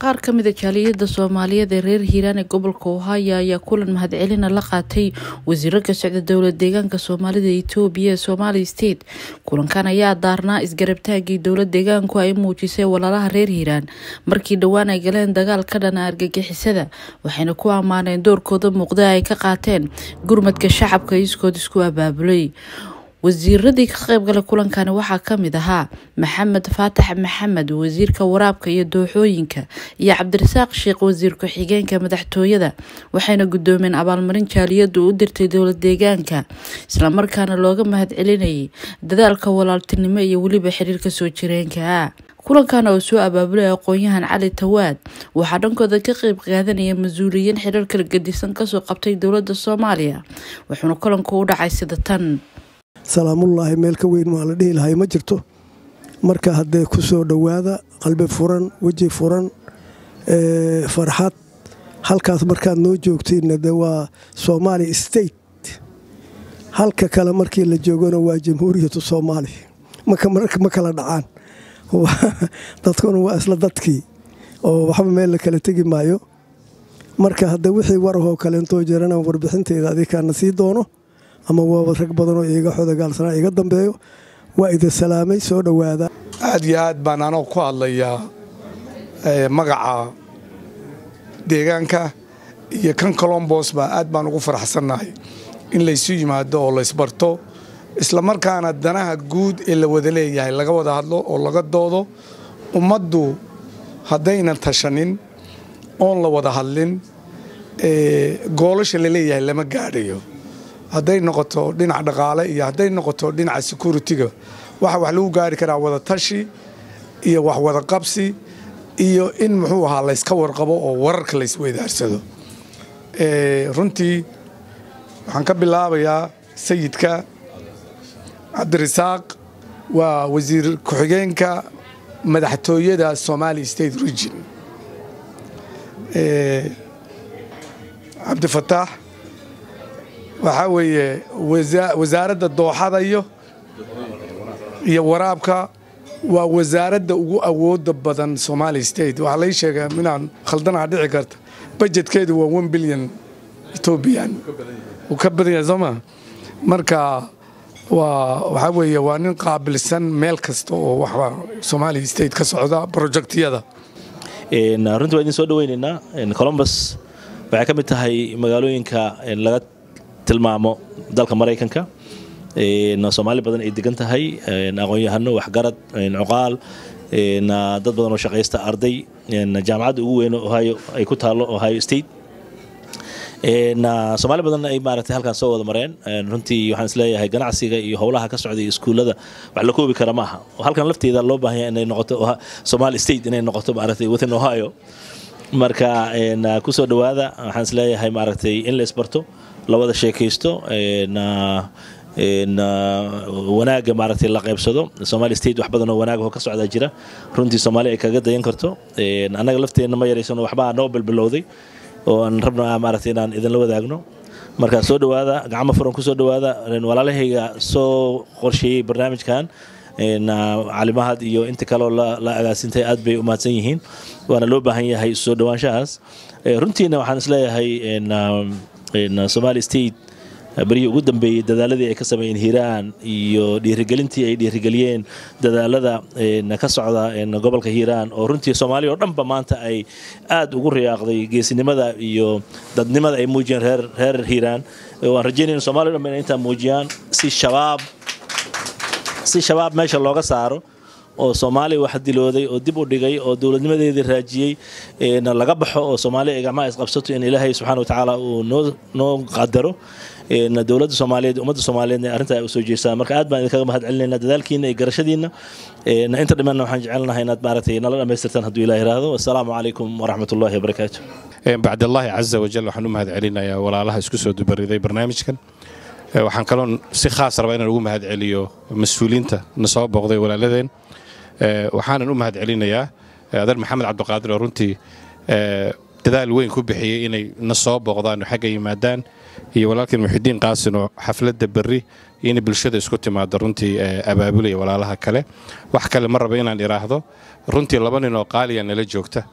qaar ka mida jaaliyada soomaaliyeed ee reer hiiraan ee gobolka ohio ayaa kulan mahadcelina la qaatay wasiiro ka socda dowlad deegaanka soomaalida etoobiya ee somali state kulankan ayaa daarnaa isgarabtaagii dowlad deegaanku ay muujisay walaalaha reer hiiraan markii dhowaan ay galeen dagaal ka dhana argagixisada waxayna ku ammaaneen doorkooda muuqda ay ka qaateen gurmadka shacabka iskood isku abaabulay wasiiradii ka qaybgalay kulankani waxaa kamid ahaa maxamed faatax maxamed wasiirka waraabka iyo dooxooyinka iyo cabdirasaaq sheekh wasiir ku-xigeenka madaxtooyada waxayna gudoomeen abaalmarin jaaliyadu u dirtay dowlad deegaanka islamarkaana looga mahadcelinayay dadaalka walaaltinimo iyo weliba xiriirka soo jireenka ah kulankan oo soo abaabulay aqoon-yahan cali tawaad waxaa dhankooda ka qeyb qaadanaya mas-uuliyiin xiriir kala gedisan kasoo qabtay dowlada soomaaliya wuxuuna kulanku u dhacay sida tan salaamullaahi meel ka weyn waa la dhihi lahay ma jirto marka haddee ku soo dhowaada qalbi furan weji furan farxad halkaas markaad noo joogtiinna de waa soomaali state halka kale markii la joogona waa jamhuuriyatu soomaali ma kala dhacaan dadkuna waa isla dadkii oo waxba meel la kala tegi maayo marka hadde wixii warahoo kaleentoo jirana warbixinteeda adikaana sii doono ama waaba rag badanoo iiga xodagaalsanaa iga dambeeyo waa idin salaamay soo dhowaada aad iyo aad baan anoo ku hadlayaa magaca deegaanka iyo kan colombosba aad baan ugu faraxsannahay in laysu yimaado oo laysbarto islamarkaana danaha guud ee la wada leeyahay laga wada hadlo oo laga doodo ummaddu haddaynan tashanin oon la wada hadlin goolasha la leeyahay lama gaadhayo hadday noqoto dhinac dhaqaale iyo hadday noqoto dhinaca securitiga waxa wax lagu gaari karaa wada tashi iyo wax wada qabsi iyo in muxuu ahaa layska warqabo oo wararka laysweydaarsado runtii waxaan ka bilaabayaa sayidka cabdirasaaq waa wasiir ku-xigeenka madaxtooyada somali state region cabdifataax waxaa weeye wasaaradda dooxada iyo iyo waraabka waa wasaaradda ugu awooda badan somali state waxaa lai sheegaa inaan khaldanaa dhici karta bajetkeedu waa one bilyan etobian uu ka badan yahay sooma marka waa waxaa weeye waa nin qaabilsan meel kasta oo waxba somali state ka socda projectiyada runtii waa idin soo dhaweynaynaa colombus waxay ka mid tahay magaalooyinka laga tilmaamo dalka maraykanka soomaali badan ay degan tahay aqoon-yahano waxgarad cuqaal dad badan oo shaqaysta arday jaamacadda ugu weyn ohio ay ku taalo ohio state soomaali badan ay maaragtay halkaan soo wada mareen runtii waxaan isleeyahay ganacsiga iyo howlaha ka socda iyo iskuullada wax la koobi kara maaha halkan lafteeda loo baahanya inay noqoto somali state inay noqoto maaragtay within ohio marka kusoo dhowaada waxaan isleeyahay maaragtay in la isbarto la wada sheekaysto wanaagga maaragtay la qaybsado somali state wax badan oo wanaag ka socdaa jira runtii soomaali ay kaga dayan karto annaga lafteenna ma yaraysano waxbaa noo bilbilowday oo aan rabno maaragtay inaan idinla wadaagno marka soo dhowaada gacmo furan kusoo dhowaada walaalahayga soo qorsheeyey barnaamijkan calimahad iyo inta kaleo la agaasintay aad bay u mahadsan yihiin waana loo baahan yahay soo dhowaanshahaas runtiina waxaan isleeyahay somali state berihii ugu dambeeyey dadaaladii ay ka sameeyeen hiiraan iyo dhiirigelintii ay dhiirigeliyeen dadaalada ka socda gobolka hiiraan oo runtii soomaaliya oo dhanba maanta ay aad ugu riyaaqday geesinimada iyo dadnimada ay muujiyeen reer hiiraan waan rajeynayna somalia o dhanba inay intaa muujiyaan si shabaab si shabaab meesha looga saaro oo soomaaliya wax dilooday oo dib u dhigay oo dowladnimadeedii raajiyey laga baxo oo soomaaliya ay gacmaha isqabsato in ilaahay subxana watacaala uu noo qadaro dowladda soomaaliyeed ummadda soomaaliyeed arrintaa ay usoo jeestaan marka aad baan idinkaga mahad celinayna dadaalkiina iyo garashadiina inta dhimanna waxaan jecelnahay inaad maaragtay nala dhammaystirtaan hadduu ilaah yiraahdo assalaamu calaykum waraxmat ullahi wabarakaatu bacdallaahi caza wajal waxaan u mahad celinayaa walaalaha isku soo dubariday barnaamijkan waxaan kaloo si khaas rabaa inaan ugu mahad celiyo mas-uuliyiinta na soo booqday walaaladeen waxaanan u mahad celinayaa adeer maxamed cabdiqaadir oo runtii dadaal weyn ku bixiyey inay na soo booqdaan oo xagga yimaadaan iyo walaalkeen muxidiin qaasin oo xafladda berri inay bulshada isku timaado runtii abaabulaya walaalaha kale wax kale ma raba inaan idhaahdo runtii laba nin oo qaaliya nala joogta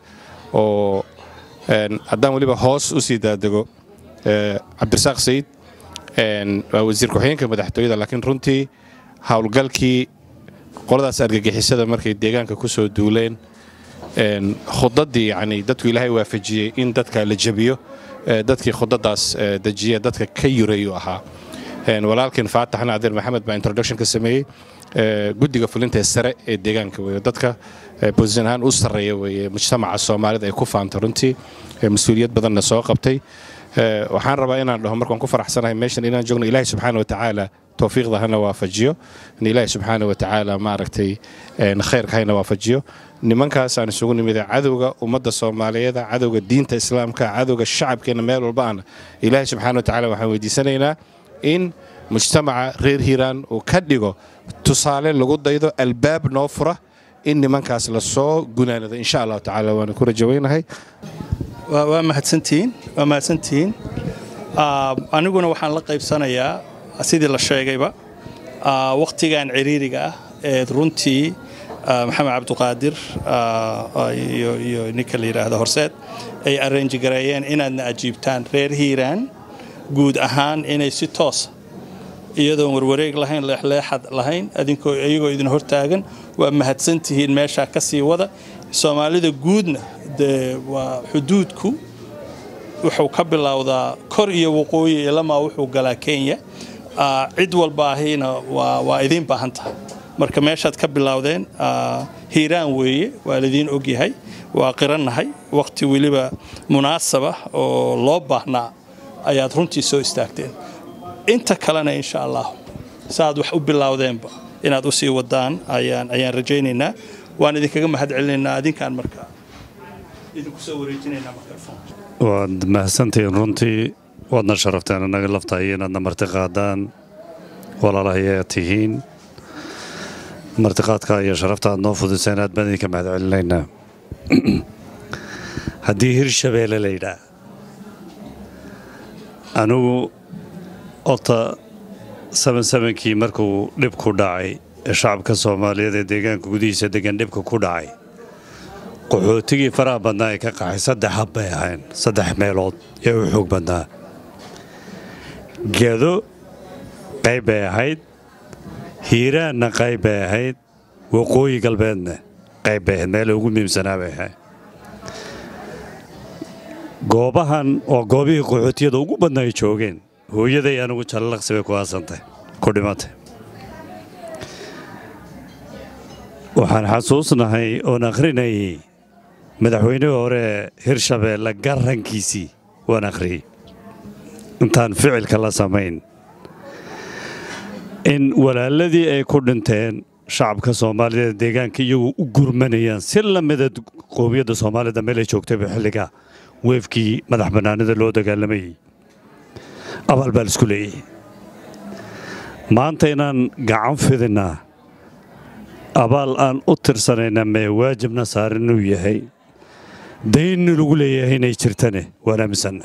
oo haddaan weliba hoos u sii daadego cabdirasaaq sayid waa wasiir ku-xigeenka madaxtooyada laakiin runtii howlgalkii qoladaas argagixisada markay deegaanka ku soo duuleen khudadii yani dadku ilaahay waafajiyey in dadka la jabiyo dadkii khudadaas dejiya dadka ka yureeyu ahaa walaalkiin faatax naadir maxamed baa introduction ka sameeyey guddiga fulinta sare ee deegaanka wey dadka bosition ahaan u sarreeya weye mujtamaca soomaalida ay ku faanta runtii mas-uuliyad badanna soo qabtay waxaan rabaa inaan dhaho markaan ku faraxsanahay meeshan inaan joogno ilaahay subxaana watacaala towfiiqda hana waafajiyo in ilaahay subxaana watacaala maaragtay khayrka hayna waafajiyo nimankaas aan isugu nimida cadowga ummadda soomaaliyeeda cadowga diinta islaamka cadowga shacabkeenna meel walba ana ilaahay subxaana watacaala waxaan weydiisanaynaa in mujtamaca reer hiiraan uu ka dhigo tusaale lagu daydo albaab noo fura in nimankaas lasoo gunaanado insha allahu tacala waana ku rajaweynahay waa mahadsantihiin waa mahadsantihiin aniguna waxaan la qaybsanayaa sidii la sheegayba wakhtigan ciriiriga ah ee runtii maxamed cabduqaadir iyo ninka la yidhaahdo horseed ay arranji gareeyeen inaadna ajiibtaan reer hiiraan guud ahaan inay si toosa iyadoon warwareeg lahayn leexleexad lahayn iyagoo idin hortaagan waa mahadsantihiin meeshaa ka sii wada soomaalida guudna dee waa xuduudku wuxuu ka bilowdaa kor iyo waqooyi ilamaa wuxuu galaa kenya cid walbaahina waa idiin baahan tahay marka meeshaad ka bilowdeen hiiraan weeye waa laidiin ogyahay waa qirannahay wakhti weliba munaasaba oo loo baahnaa ayaad runtii soo istaagteen inta kalena insha allah saaad wax u bilowdeenba inaad u sii wadaan ayaan rajaynaynaa waan idinkaga mahad celinaynaa adinkaan markaa idinku soo wareejinaynaa microphone waad mahadsantihiin runtii waadna sharafteen annaga laftahay inaadna martiqaadaan walaalahayaa tihiin martiqaadka iyo sharafta aad noo fudiseen aad baan idinka mahad celinaynaa haddii hirshabeelle la yidhaah anigu horta sabansabankii markuu dhibku dhacay ee shacabka soomaaliyeed ee deegaanka gudihiisa degan dhibka ku dhacay qaxootigii faraha badnaa ee ka qaxay saddex hab bay ahayn saddex meelood ee u xoog badnaa gedo qayb bay ahayd hiiraanna qayb bay ahayd waqooyi galbeedna qayb bay ahayd meela ugu muhiimsanaa bay ahayd goobahan waa goobihii qaxootiyada ugu badna ay joogeen hooyaday anigu jallaqsi bay ku aasantay ku dhimatay waxaan xasuusnahay oon akhrinayay madaxweynihii hore hirshabeelle garankiisii waan akhriyey intaan ficilka la samayn in walaaladii ay ku dhinteen shacabka soomaalida deegaanka iyagoo u gurmanayaan si lamida qowmiyadda soomaalida meelay joogtayba xilliga weefkii madax bannaanida loo dagaalamayay abaal baa laisku leeyahay maanta inaan gacan fidinnaa abaal aan u tirsanayna mee waajibna saaran inuu yahay daynni lagu leeyahay inay jirtane waan aaminsanna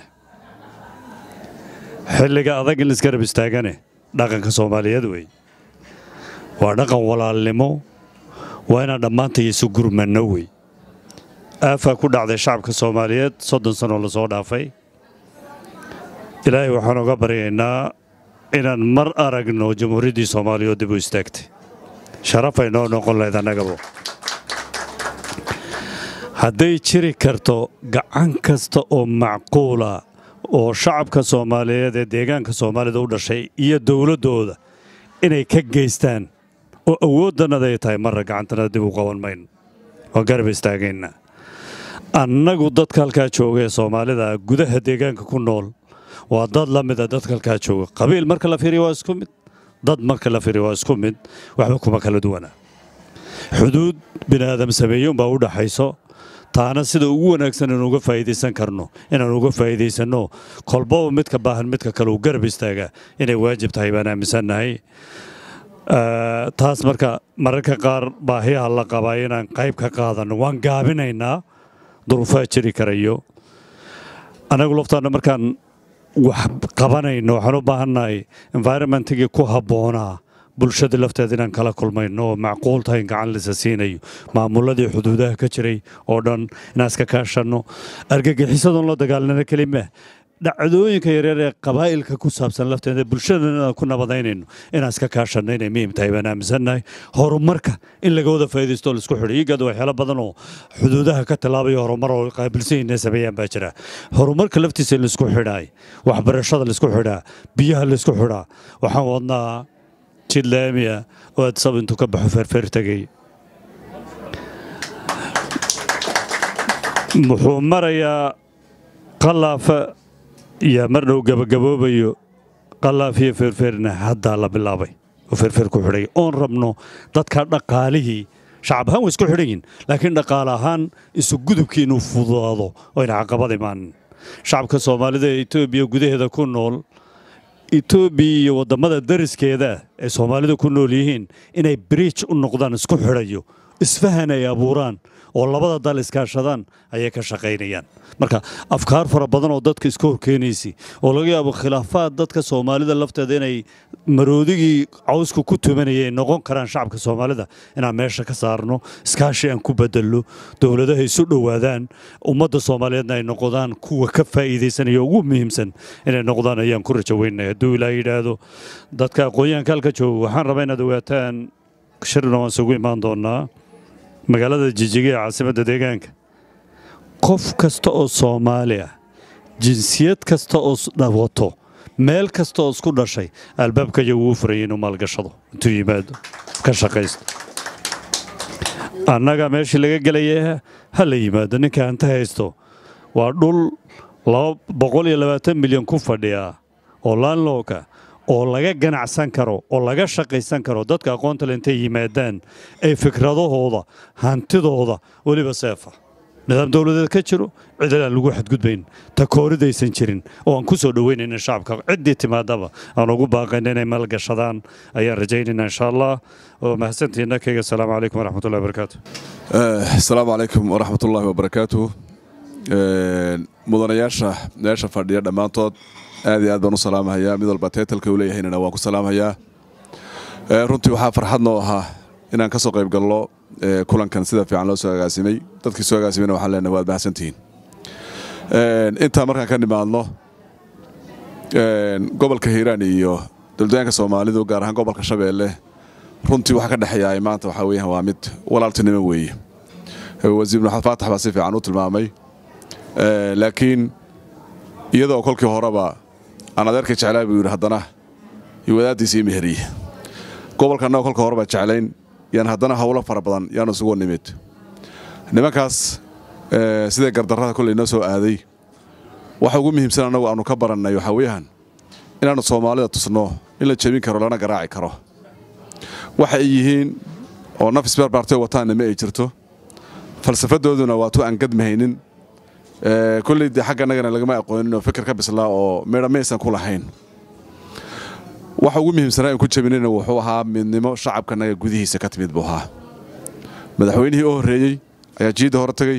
xilliga adag in laisgarab istaagane dhaqanka soomaaliyeed wey waa dhaqan walaalnimo waa inaan dhammaantay isu gurmanno wey aafaa ku dhacday shacabka soomaaliyeed soddon sanoo lasoo dhaafay ilaahay waxaan oga baryaynaa inaan mar aragno jamhuuriyaddii soomaaliya oo dib u istaagtay sharafay noo noqon lahayd annagabo hadday jiri karto gacan kasta oo macquula oo shacabka soomaaliyeed ee deegaanka soomaalida u dhashay iyo dowladdooda inay ka geystaan oo awooddannada ay tahay marra gacantanada dib u qaban mayno waan garab istaagaynaa annagu dadka halkaa jooga ee soomaalida gudaha deegaanka ku nool waa dad la mida dadka halkaa jooga qabiil marka la fiiriyo waa isku mid dad marka la fiiriyo waa isku mid waxba kuma kala duwana xuduud bini aadam sameeyuunbaa u dhaxayso taana sida ugu wanaagsan inaan uga faa'iidaysan karno inaan uga faa'iidaysanno kolbaba midka baahan midka kale uu garab istaagaa inay waajib tahay baan aaminsannahay taas marka mararka qaar baahiyaha la qabaa inaan qayb ka qaadanno waan gaabinaynaa duruufaha jiri karayo annagu laftaanna markaan wax qabanayno waxaan u baahannahay environmentigii ku habboonaa bulshada lafteeda inaan kala kulmayno oo macquul tahay in gacan lisa siinayo maamuladii xuduudaha ka jiray oo dhan inaan iska kaashanno argagixisadoon la dagaalnana kelima dhacdooyinka yaryar ee qabaa'ilka ku saabsan lafteeda bulshadana ku nabadaynayno inaan iska kaashanno inay muhiim tahay baan aaminsannahay horumarka in laga wada faa'iidaysto oo laisku xidho iyagada waxyaalo badan oo xuduudaha ka tallaabaya horumar oo qaabilsan yihiin sameeyaan baa jira horumarka laftiisa in laisku xidhaay waxbarashada laisku xidhaa biyaha laisku xidhaa waxaan wadnaa jid laamiya oo adsab intuu ka baxo feerfeer tegay muxuu marayaa qalaafa iyo mar dhow gabagaboobayo qalaaf iyo feerfeerna haddaa la bilaabay oo feerfeer ku xidhay oon rabno dadka dhaqaalihii shacab ahaan way isku xidhan yihin laakiin dhaqaale ahaan isu gudubkii inuu fududaado oo ayna caqabad imaanin shacabka soomaalida ee etoobiya gudaheeda ku nool etoobiya iyo waddamada dariskeeda ee soomaalida ku nool yihiin inay bridge u noqdaan isku xidhayo isfahan ay abuuraan oo labada dal iskaashadaan ayay ka shaqaynayaan marka afkaar fara badan oo dadka iska horkeenaysa oo laga yaabo khilaafaad dadka soomaalida lafteeda inay maroodigii cawsku ku tumanayay noqon karaan shacabka soomaalida inaan meesha ka saarno iskaashi aan ku bedelno dowladaha isu dhowaadaan ummadda soomaaliyeedna ay noqdaan kuwa ka faa'iidaysanaya ugu muhiimsan inay noqdaan ayaan ku rajo weynaya hadduu ilaa yidhaahdo dadka aqoonyahanka halka jooga waxaan rabaa inaad ogaataan shirna waan isugu imaan doonaa magaalada jijiga ee caasimadda deegaanka qof kasta oo soomaali ah jinsiyad kasta oo wato meel kasta oo isku dhashay albaabka iyagu u furayay inuu maalgashado intuu yimaado ka shaqaysto annaga meeshii laga gelaya ha la yimaado ninka hanta haysto waa dhul boqol iyo labaatan milyan ku fadhiya oo laanlooka oo laga ganacsan karo oo laga shaqaysan karo dadka aqoonta le intay yimaadaan ay fikradahooda hantidooda weliba seefa nidaam dowladeed ka jiro cidal aan lagu xadgudbayn takooridaysan jirin oo aan ku soo dhoweynayna shacabka ciddii timaadaba aan ugu baaqayna inay maalgashadaan ayaan rajaynayna insha allah oo mahadsantiina kayga asalaamu calaykum waraxmatullahi wabarakaatu asalaamu calaykum waraxmatullaahi wabarakaatu mudanayaasha meesha fadhiya dhammaantood aad iyo aad baan u salaamahayaa mid walba teetalka uu leeyahaynana waan ku salaamahayaa runtii waxaa farxad noo ahaa inaan ka soo qayb galno kulankan sida fiican loo soo agaasimay dadkii soo agaasimeyna waxaan leenahay waad mahadsantihiin intaa markaan ka nimaadno gobolka hiiraan iyo dowladaanka soomaalidu gaar ahaan gobolka shabeelle runtii waxa ka dhexeeya maanta waxaa weeyaan waa mid walaaltinimo weeye wasiir maxamed faatax baa si fiican u tilmaamay laakiin iyadoo kolkii horeba aan adeerka jeclaa buu yidhi haddana iyo wadaaddiisa ii meheriye gobolka annaga kolka horeba jeclayn yaan haddana howlo fara badan yaanu isugu nimid nimankaas siday gardarrada kolley noo soo aaday waxa ugu muhiimsan annagu aanu ka barannay waxaa weeyaan inaannu soomaalida tusno in la jebin karo lana garaaci karo waxa ay yihiin oo naf isbeerbaartay wataanna ma ay jirto falsafadooduna waa tu aan gadmahaynin kolley dee xagga annagana lagama aqoonin oo fikir ka bislaa oo meedha maysan ku lahayn waxa ugu muhiimsanaa in ku jabinayna wuxuu ahaa midnimo shacabkanaga gudihiisa ka timid buu ahaa madaxweynihii u horreeyey ayaa jiidda hore tegey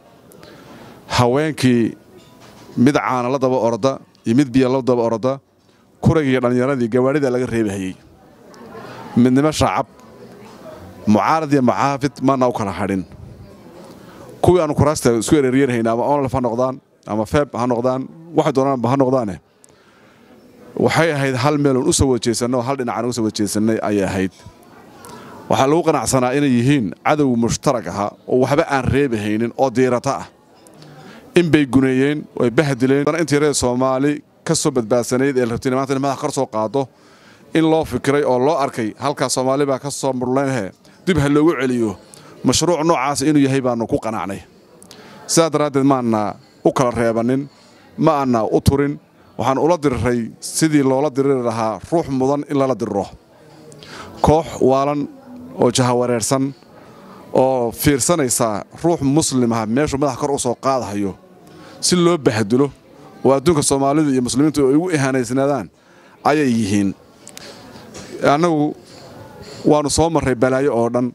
haweenkii mid caana la daba orda iyo mid biyo la daba orda kuraygiiyo dhallinyaradii gawaadhida laga reebahayey midnimo shacab mucaarad iyo mucaafid maana u kala hadhin kuwii aanu kuraasta isku ereeryanhayna ama onlf ha noqdaan ama feeb ha noqdaan waxay doonaanba ha noqdaane waxay ahayd hal meeloon u soo wajeesanno hal dhinacaan uga soo wajeesannay ayay ahayd waxaa lagu qanacsanaa inay yihiin cadow mushtarag aha oo waxba aan reebahaynin oo diirata ah in bay guneeyeen oy bahdileen intii reer soomaali ka soo badbaadsanayd ee rabtay maanta in madax kor soo qaado in loo fikiray oo loo arkay halkaa soomaali baa ka soo murleynhe dib ha loogu celiyo mashruuc noocaas inuu yahay baannu ku qanacnay sidaas daraaddeed maanna u kala reebannin ma aanna u turin waxaan ula diriray sidii loola diriri lahaa ruux mudan in lala diriro koox waalan oo jahawareersan oo fiirsanaysa ruux muslimah meeshuu madax kor u soo qaadahayo si loo bahdulo oo adduunka soomaalidu iyo muslimiintu ay ugu ihaanaysnaadaan ayay yihiin annagu waannu soo marray balaayo oo dhan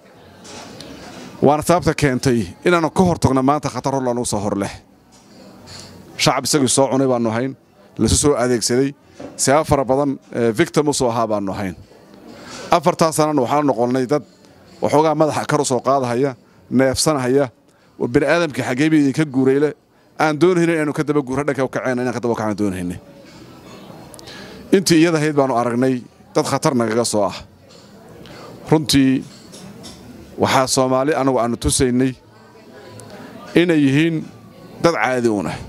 waana sababta keentay inaannu ka hor tagno maanta khatar hor lanugu soo hor leh shacab isagii soo cunay baannu ahayn lasu soo adeegsaday sabab fara badan victim u soo ahaa baannu ahayn afartaa sanana waxaan noqonnay dad waxoogaa madaxa kar u soo qaadahaya neefsanahaya oo bini aadamkii xageebii idinka guurayle aan doonayna inaanu ka daba guura dhanka kaceen inaan ka daba kacaan doonayna intii iyada ahayd baanu aragnay dad khatar nagaga soo ah runtii waxaa soomaali annagu aanu tusaynay inay yihiin dad caadi uun ah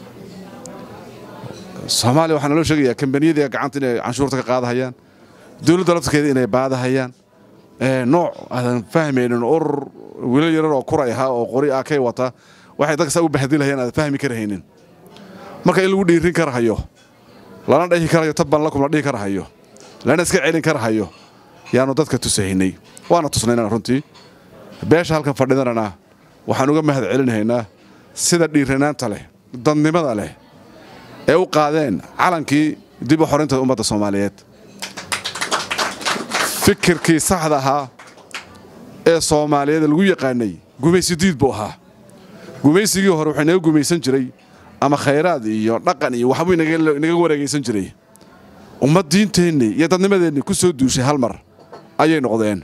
soomaaliya waxaa naloo sheegayaa kambaniyadii gacanta inay canshuurta ka qaadahayaan dowladda laftirkeeda inay baadahayaan nooc aadan fahmaynin urur wiilal yarar oo kuray ahaa oo qori ah kay wata waxay dadka saa u bahdilahayaan aadan fahmi karahaynin marka in lagu dhiirin karahayo lana dhahi karayo tabban lakum la dhihi karahayo lana iska celin karahayo yaanu dadka tusahaynay waana tusnaynaa runtii beesha halkan fadhidanana waxaan uga mahad celinahaynaa sida dhiiranaanta leh dadnimada leh ee u qaadeen calankii dib u xorinta ummadda soomaaliyeed fikirkii saxda ahaa ee soomaaliyeed lagu yaqaanay gumaysi diid buu ahaa gumaysigii hore wuxuu inaga gumaysan jiray ama khayraad iyo dhaqan iyo waxbuu inaga wareegaysan jiray ummad diinteennii iyo dadnimadeennii ku soo duushay hal mar ayay noqdeen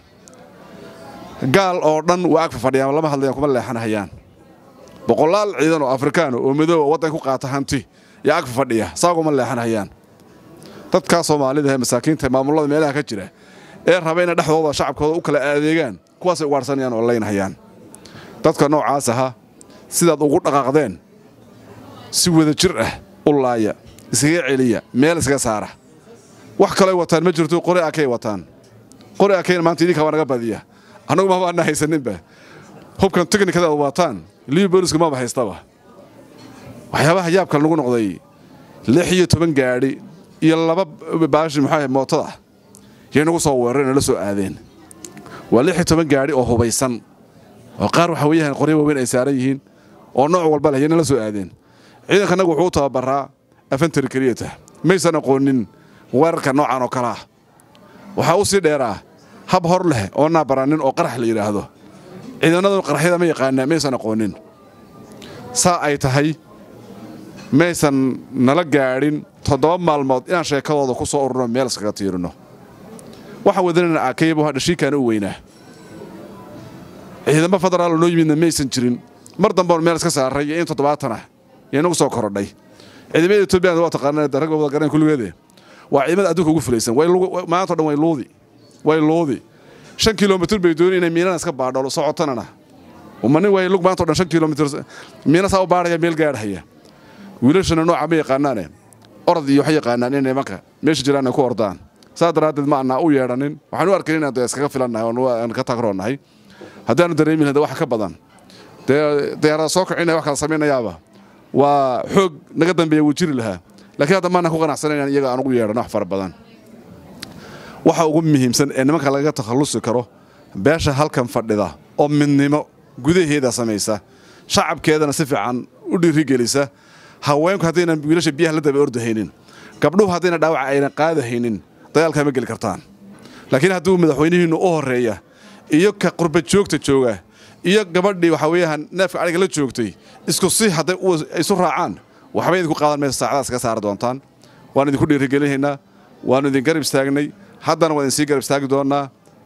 gaal oo dhan waa agfa fadhiyaan lama hadlayaan kuma leexanahayaan boqolaal ciidan oo afrikaan oo madooba waddan ku qaata hanti yaa agfa fadhiya saaguma leexanahayaan dadkaa soomaalida ee masaakiinta maamullada meelaha ka jira ee raba inay dhexdooda shacabkooda u kala adeegaan kuwaasay ugaadhsanayaan oo laynahayaan dadka noocaas ahaa sidaad ugu dhaqaaqdeen si wada jir ah u laaya iskaga celiya meel iskaga saara wax kaloo wataan ma jirto qori akay wataan qori akayna maanta idinkaa waa naga badiya annagu maba ana haysaninba hubkan teknikada ad wataan liyu booliska maba haystaba waxyaabaha yaabka nagu noqday lix iyo toban gaadhi iyo laba baashi muxuu mootada yay nagu soo weerareen oo la soo aadeen waa lix iyo toban gaadhi oo hubaysan oo qaar waxa weeyaan qoryo waaweyn ay saaran yihiin oo nooc walba leh yana la soo aadeen ciidanka annagu wuxuu u tababaraa afantari keliyata maysan aqoonin weerarka noocan oo kale ah waxaa u sii dheeraa hab hor leh oo naabaranin oo qarax la yidhaahdo ciidannadu qaraxyada ma yaqaanaa maysan aqoonin saa ay tahay maysan nala gaadhin toddoba maalmood inaan sheekadooda ku soo ururno meel iskaga tiirino waxaan wadanayna aakayaba waa dhashiikaana u weynaa ciidamo federaal noo yimidna maysan jirin mar dambeon meel iska saaray iyo in toddobaatan ah iyo inagu soo korodhay ciidamada etoobiya waa taqaanaan rag wada garanay kulligeede waa ciidamada adduunka ugu fulaysan maanta o dhan way luudi way luudi shan kilomitir bay dooni inay miinana iska baadho socotanana umanin way lug maanta o dhan shan kilomitir miina saa u baadhaya meel gaadhaya wiilashana nooca ma yaqaanaane orod iyo waxay yaqaanaan inay nimanka meesha jiraan ay ku ordaan saa daraaddeed ma annaa u yeedhanin waxaan u arkayn inaan dee iskaga filannahay oon ka tagroonnahay haddaanu dareemin hada wax ka badan dee diyaarada soo kicinaya wax kala samaynayaaba waa xoog naga dambeeya wuu jiri lahaa lakiin hadda maanaan ku qanacsana inaan iyaga aan ugu yeedhano wax fara badan waxa ugu muhiimsan ee nimanka lagaga takhallusi karo beesha halkan fadhida oo midnimo gudaheeda samaysa shacabkeedana si fiican u dhiirigelisa haweenku haddaynan wiilasha biyaha la daba ordahaynin gabdhuhu haddayna dhaawaca aynan qaadahaynin dagaalkaa ma geli kartaan laakiin hadduu madaxweynihiinnu u horreeya iyo ka qurba joogta jooga iyo gabadhii waxaa weeyaan neefka adhiga la joogtay isku si hadday isu raacaan waxba idinku qaadan maysa saacadaas kaga saari doontaan waan idinku dhiirigelinaynaa waannu idin garab istaagnay haddana waan idinsii garab istaagi doonnaa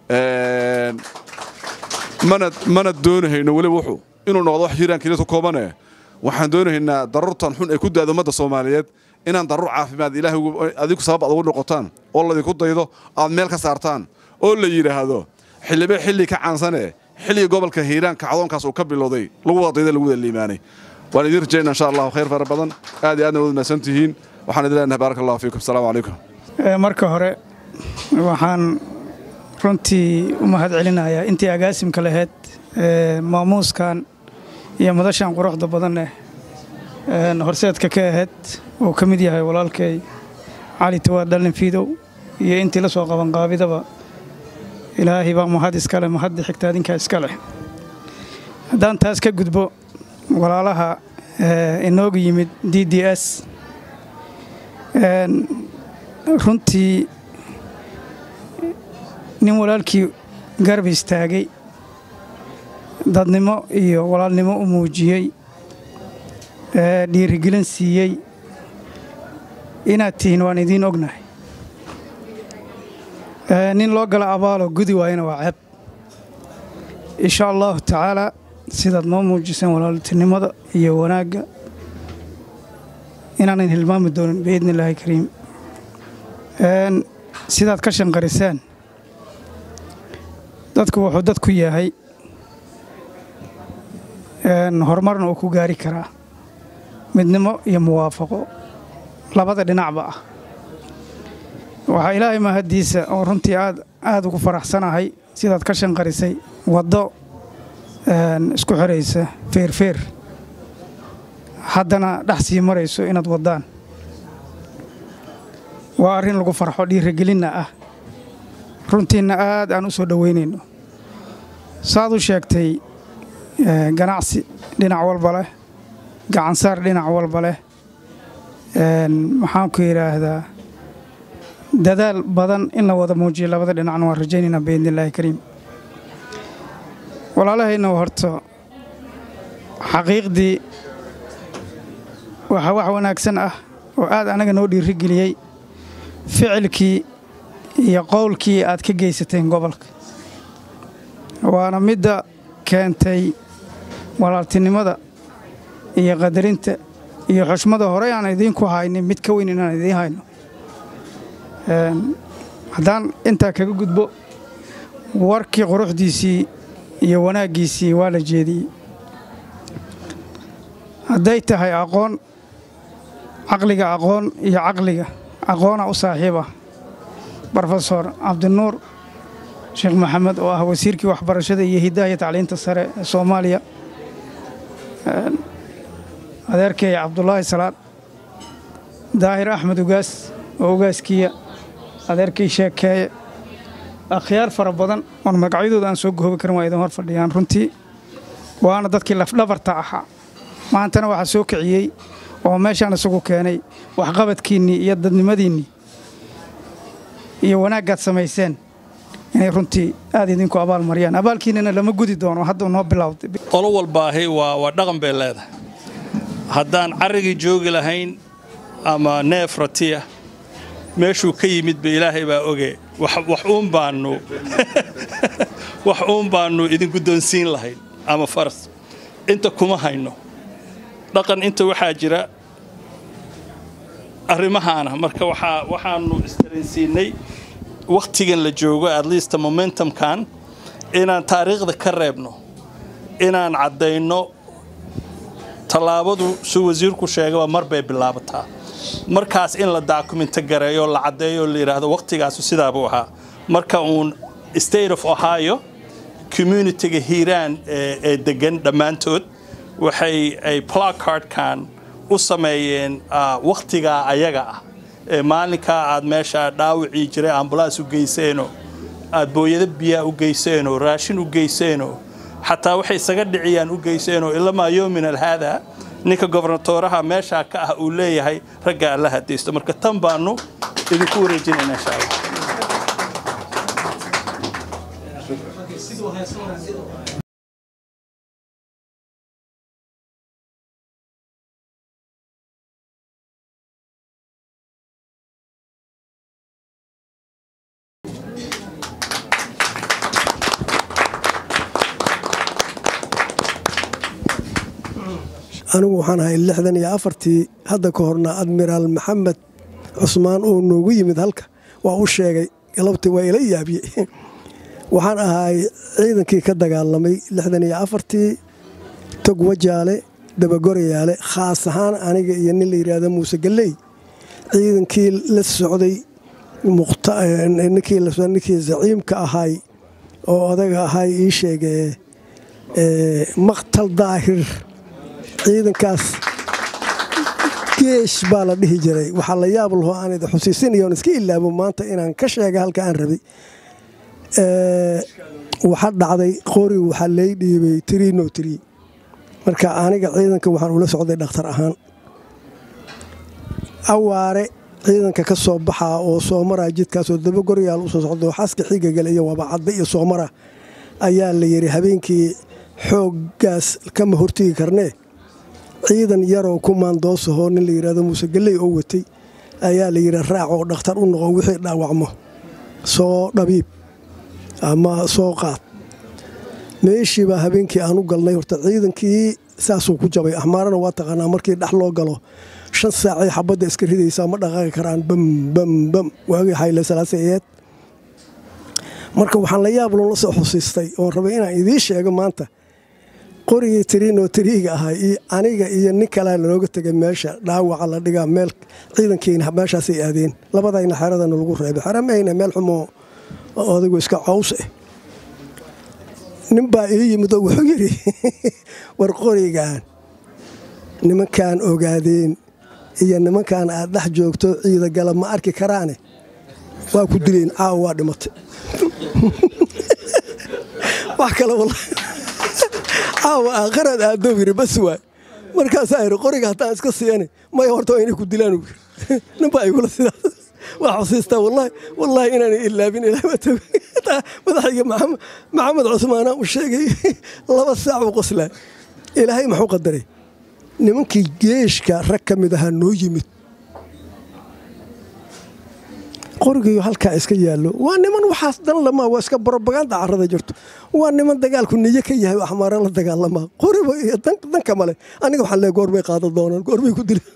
mana doonahayno weliba wuxuu inuu noqdo wax hiiraan keliya ku koobane waxaan doonahaynaa daruurtan xun ay ku daado ummadda soomaaliyeed inaan daruur caafimaad ilaahay adigu sabab aad ugu noqotaan oo laydinku daydo aad meel ka saartaan oo la yidhaahdo xildhibe xilli ka caansane xilliga gobolka hiiraan kacdoonkaas uu ka bilowday lagu wada dayda lagu wada liimaanay waan idiin rajayna insha allahu khayr fara badan aad iyo aadna wad mahadsan tihiin waxaan idin leenahay baaraka allahu fiikum asalaamu calaykum marka hore waxaan runtii u mahad celinayaa intii agaasimka lahayd maamuuskan iyo madashan quruxda badaneh horseedka ka ahayd uu ka mid yahay walaalkay cali tawaad dhallin fiidow iyo intii la soo qabanqaabidaba ilaahay baa mahad iskale mahadda xigta adinkaa iska leh haddaan taas ka gudbo walaalaha inoogu yimid d d s runtii nin walaalkii garab istaagay dadnimo iyo walaalnimo u muujiyey dhiirigelin siiyey inaad tihiin waan idiin ognahay nin loo gala abaaloo gudi waayana waa ceeb insha allahu tacaalaa sidaad noo muujiseen walaaltinimada iyo wanaagga inaanan hilmaami doonin biidni illaahi kariim sidaad ka shanqariseen dadku wuxuu dadku yahay horumarna uu ku gaari karaa midnimo iyo muwaafaqo labada dhinacba ah waxaa ilaahay mahaddiisa oo runtii aad aad ugu faraxsanahay sidaad ka shanqarisay waddo isku xiraysa feerfeer haddana dhex sii marayso inaad waddaan waa arrin lagu farxo dhiirigelinna ah runtiinna aad aan u soo dhoweynayno saaad u sheegtay ganacsi dhinac walba leh gacansaar dhinac walba leh maxaan ku yidhaahdaa dadaal badan in la wada muujiyo labada dhinacna waan rajaynaynaa biidni illaahi kariim walaalahayna horto xaqiiqdii waxaa wax wanaagsan ah oo aad anaga noo dhiirigeliyey ficilkii iyo qowlkii aad ka geysateen gobolka waana midda keentay walaaltinimada iyo qadarinta iyo xushmada horey aan idiinku haynin mid ka weyn inaan idiin hayno haddaan intaa kaga gudbo warkii quruxdiisii iyo wanaaggiisii waa la jeediyey hadday tahay aqoon caqliga aqoon iyo caqliga aqoona u saaxiiba brofesor cabdinuur sheekh maxamed oo ah wasiirkii waxbarashada iyo hiddaha iyo tacliinta sare ee soomaaliya adeerkay cabdulaahi salaad daahir axmed ugaas oo ugaaskiya adeerkay sheekeeye akhyaar fara badan oon magacyadooda aan soo goobi karin waa idin hor fadhiyaan runtii waana dadkii lafdhabarta ahaa maantana waxaa soo kiciyey oo meeshaan isagu keenay waxqabadkiinnii iyo dadnimadiinnii iyo wanaaggaad samayseen inay runtii aad idinku abaal mariyaan abaalkiinnana lama gudi doono hadda noo bilowday qolo walbaahi waa waa dhaqan bay leedahay haddaan carrigii joogi lahayn ama neef ratiya meeshuu ka yimidba ilaahay baa oge wax uun baannu wax uun baannu idin guddoonsiin lahayn ama faras inta kuma hayno dhaqan inta waxaa jira arrimahaana marka waxaa waxaannu istaraysiinay wakhtigan la joogo at least momentumkan inaan taariikhda ka reebno inaan caddayno tallaabadu suu wasiirku sheegaba mar bay bilaabataa markaas in la daakumento gareeyo la caddeeyo la yidhaahdo wakhtigaasu sidaabuu ahaa marka uun state of ohio communitiga hiiraan ee degan dhammaantood waxay ay placardkan u sameeyeen wakhtigaa ayaga ah ee maalinkaa aad meesha dhaawacii jiray ambulaas u geyseenoo aad booyado biyaa u geyseenoo raashin u geyseenoo xataa waxay isaga dhiciyaan u geyseenoo ilamaa yoomin alhaada ninka gobernatooraha meeshaa ka ah uu leeyahay ragga alla hadaysto marka tan baanu idinku wareejinayna insha allah anigu waxaan ahay lixdan iyo afartii hadda ka horna admiraal maxamed cusmaan oo noogu yimid halka waa u sheegay galabtii waa ila yaabiye waxaan ahay ciidankii ka dagaalamay lixdan iyo afartii tog wajaale dabagorayaale khaas ahaan aniga iyo nin la yidhaahdo muuse galley ciidankii la socday ninkii zaciimka ahay oo odaga ahay ii sheege maqtal daahir ciidankaas geesh baa la dhihi jiray waxaa la yaab laho aan idi xusiisinayo on iska ilaabo maanta inaan ka sheega halka aan rabay waxa dhacday qori waxaa lay dhiibay trino tri marka aniga ciidanka waxaan ula socday dhakhtar ahaan awaare ciidanka ka soo baxaa oo soomara jidkaasoo dabagoryaal usoo socdo xaska xigagale iyo wabacadda iyo soomara ayaa la yidhi habeenkii xooggaas kama hortegi karnee ciidan yaroo kumaandoosahoo nin la yidhahdo muuse galley oo watay ayaa la yidhi raac oo dhakhtar u noqo wixii dhaawacmo soo dhabiib ama soo qaad meeshiibaa habeenkii aan u galnay horta ciidankii saasuu ku jabay axmaarana waa taqaanaa markii dhex loo galo shan saacay xabadda iska ridaysaa ma dhaqaaqi karaan bam bam bam waagii xayle salaasa eed marka waxaan la yaab loola soo xusiistay oon rabay inaan idiin sheego maanta qorigii tiriinoo tiriiga ahay iyo aniga iyo nin kalea nalooga tegay meesha dhaawaca la dhigaa meel ciidankiina meeshaasay aadeen labadayna xeradana lagu reebay xera mahayna meel xumoo odaygu iska caws ah nin baa ii yimid oo wuxuu yidhi war qorigaan nimankaan ogaadeen iyo nimankaan aad dhex joogto ciidagala ma arki karaane waa ku dileen caawa waa dhimatay wax kale caawa aakhiraad aaddow yidhi bas waay markaasaa yidhi qoriga haddaan iska siiyani maya horta waa inay ku dilaan nin baa igula sidaas waa xusiistaa wallaahi wallaahi inaanay ilaabin ilaah madaxayga maxamed cusmaana uu sheegay laba saac uu qoslaa ilaahay maxuu qadaray nimankii geeshka rag ka mid ahaa noo yimid qorigiiyo halkaa iska yaallo waa niman waxaas dan lamaa waa iska brobaganda carrada jirto waa niman dagaalku niyo ka yahay axmaara la dagaalamaa qoriba iyo danka male aniga waxaan leey goorbay qaadan doonaan goorbay ku dila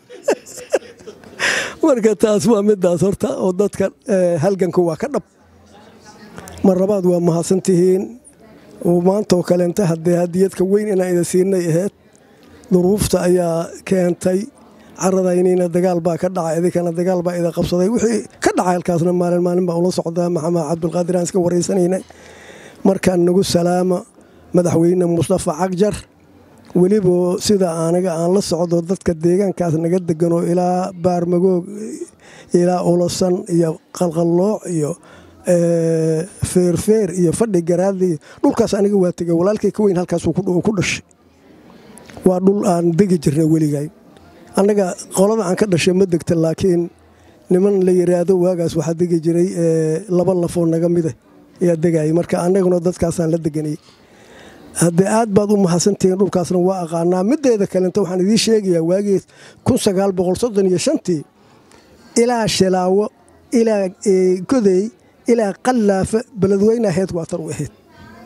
marka taas waa midaas horta oo dadka halganka waa ka dhab mar labaad waa mahadsantihiin maantaoo kaleenta haddee hadiyadka weyn inaan ida siinay ahayd duruufta ayaa keentay caradaynina dagaal baa ka dhacay idinkana dagaal baa ida qabsaday wixii ka dhacay halkaasna maalin maalin baa ula socdaa maxamed cabdulqaadir aan iska waraysanaynay markaan nagu salaama madaxweyne mustafa cagjar weliba sida aniga aan la socdo dadka deegaankaas naga deganoo ilaa baarmagoog ilaa ulasan iyo qalqallooc iyo feerfeer iyo fadhi garaadli dhulkaas aniga waa tegay walaalkay ka weyn halkaasuu ku dhashay waa dhul aan degi jirnay weligay annaga qolada aan ka dhashay ma degta laakiin niman la yiraahdo waagaas waxaa degi jiray laba lafoo naga mida ayaa degayay marka annaguna dadkaasaan la deganayay haddee aad baad u mahadsantihiin dhulkaasna waa aqaanaa mideeda kalenta waxaan idiin sheegayaa waagii tii ilaa shalaawo ilaa godey ilaa qallaafa beledweyne ahayd waatar u ahayd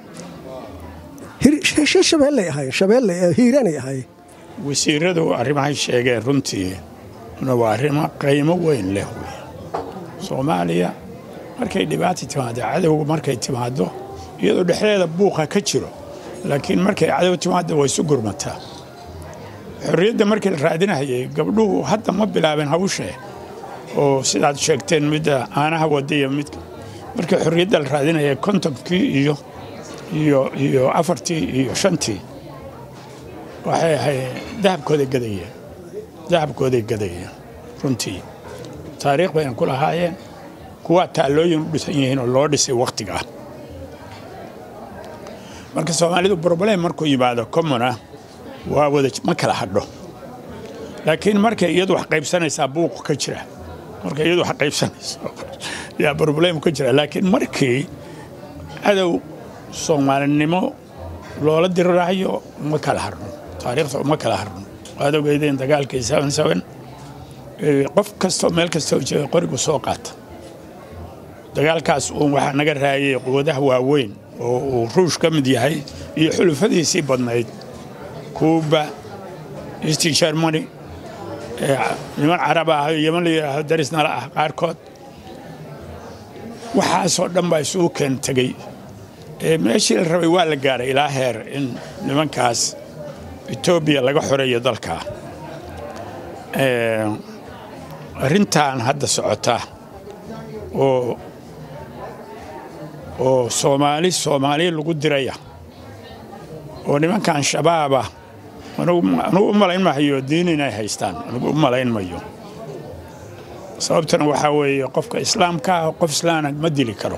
shabeellay ahaayeen shabeelle hiiraanay ahaayeen wasiiradu arrimahay sheegeen runtii waa arrimo qiimo weyn leh wey soomaaliya markay dhibaata timaado cadowga markay timaado iyadoo dhexdeeda buuqa ka jiro laakiin markay cadow timaado way isu gurmataa xorriyadda markii la raadinahayay gabdhuhu hadda ma bilaabeen hawshee oo sidaad sheegteen midda caanaha wada iyo mid markii xorriyadda la raadinayay kontonkii iyo iyo iyo afartii iyo shantii waxay ahayd dahabkooday gadayeen dahabkooday gadayeen runtii taariikh bayna ku lahaayeen kuwaa taallooyin u dhisan yihiin oo loo dhisay wakhtiga ah marka soomaalidu broblem markuu yimaado commona waa wada ma kala hadho laakiin markay iyadu wax qaybsanaysaa buuqu ka jira markay iyadu wax qaybsanayso yaa broblem ka jira laakiin markii cadow soomaalinimo loola diriraayo ma kala harno taariikhda uma kala harno waad ogeydeen dagaalkii qof kastoo meel kastoo jooga qorigu soo qaata dagaalkaas uun waxaa naga raayay quwadaha waaweyn oo uu ruush ka mid yahay iyo xulufadiisii badnayd kuuba east germany niman carab ah yeman la yidhaahdo darisnala ah qaarkood waxaasoo dhan baa isugu keen tegey meeshii la rabay waa la gaaray ilaa heer in nimankaas etoobiya laga xoreeyo dalka arrintan hadda socota oo oo soomaali soomaali lagu diraya oo nimankan shabaaba anugu u malayn mahayo diin inay haystaan anugu u malayn mayo sababtana waxaa weeye qofka islaamka ah qof islaana ma dili karo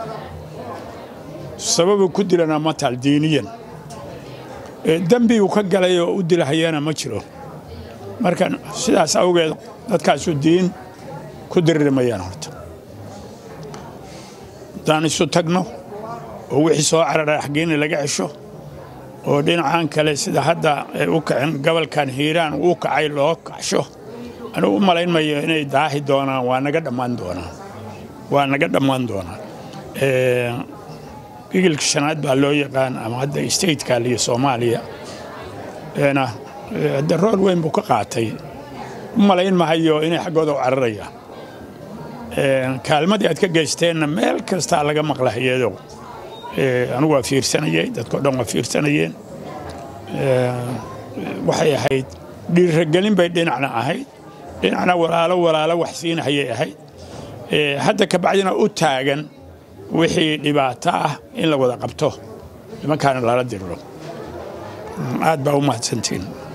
sababu ku dilana ma taal diiniyan dembi uu ka galay oo u dilahayana ma jiro marka sidaas awgeed dadkaasu diin ku diririmayaan horta haddaan isu tagno oo wixii soo carara xaggeena laga cesho oo dhinacan kale sida hadda ay u kaceen gobolkan hiiraan uu kacay loo kacsho anugu u malayn mayo inay daahi doonaan waa naga dhammaan doonaan waa naga dhammaan doonaan gigilka shanaad baa loo yaqaan ama hadda stateka iyo soomaaliya na hadda rool weyn buu ka qaatay u malayn mahayo inay xaggooda u cararayaan kaalmadii aad ka geysteenna meel kastaa laga maqlahayeedo anigu waa fiirsanayay dadkao dhan waa fiirsanayeen waxay ahayd dhiiragelin bay dhinacna ahayd dhinacna walaalo walaalo wax siinahayay ahayd hadda ka bacdina u taagan wixii dhibaato ah in la wada qabto nimankaana lala diriro aad baa u mahadsantiin